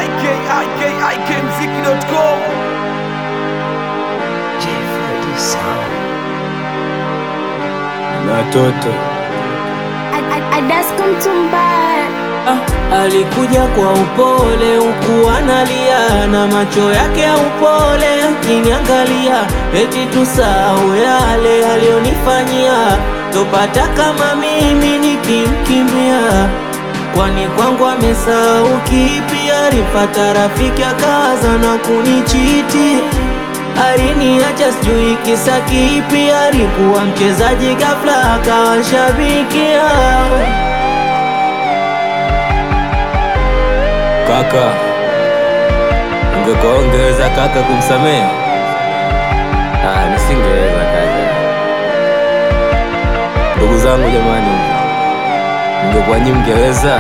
ikikmziki.com na toto Adasko Mtumbara Ah, alikuja kwa upole huku analia na macho yake ya upole akiniangalia, eti tusahau yale aliyonifanyia, topata kama mimi nikimkimbia. Kwani kwangu amesahau kipi? Alipata rafiki akaza na kunichiti, aliniacha sijui kisa kipi. Alikuwa mchezaji ghafla akawa shabikia kaka, ungekuwa ungeweza kaka kumsamehe? Ah, nisingeweza kaka. Ndugu zangu jamani, ningekuwa nyinyi mngeweza?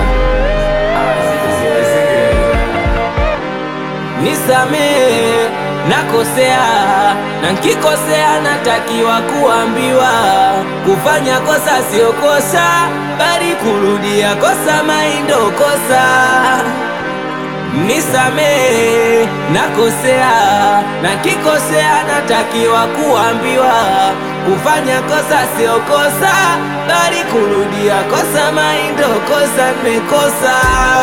Nisamehe, nakosea na nkikosea natakiwa kuambiwa. Kufanya kosa sio kosa, bali kurudia kosa maindo kosa. Nisamehe, nakosea na nkikosea natakiwa kuambiwa. Kufanya kosa sio kosa, bali kurudia kosa maindo kosa. Nimekosa.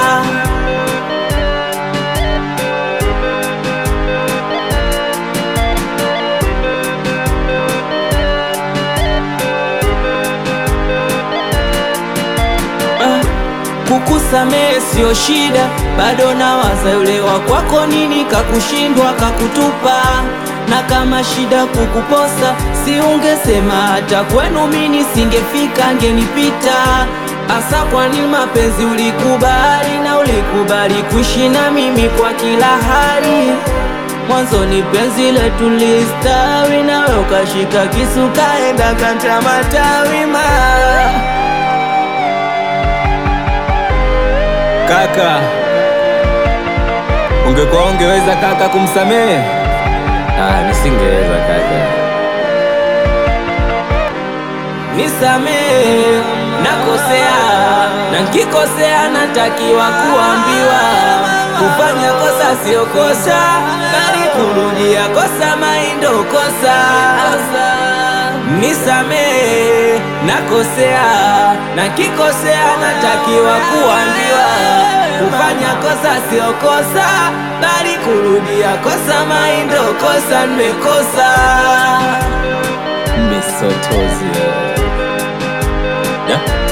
Ah, kukusamehe sio shida, bado nawaza yule wa kwako, nini kakushindwa kakutupa. Na kama shida kukuposa, si ungesema hata kwenu mini singefika, ngenipita. Asa kwa nini mapenzi ulikubali, na ulikubali kuishi na mimi kwa kila hali Mwanzoni penzi letu listawi, nawe ukashika kisu kaenda kata matawi ma Kaka, ungekuwa ungeweza kaka kumsamehe? Ah, nisingeweza kaka. Nisamehe, nakosea na nkikosea natakiwa kuambiwa. Kufanya kosa sio kosa, bali kurudia kosa maindo kosa. Nisamehe, nakosea na nkikosea natakiwa kuambiwa. Kufanya kosa sio kosa, bali kurudia kosa maindo kosa. Nimekosa. Misotozi. Yeah.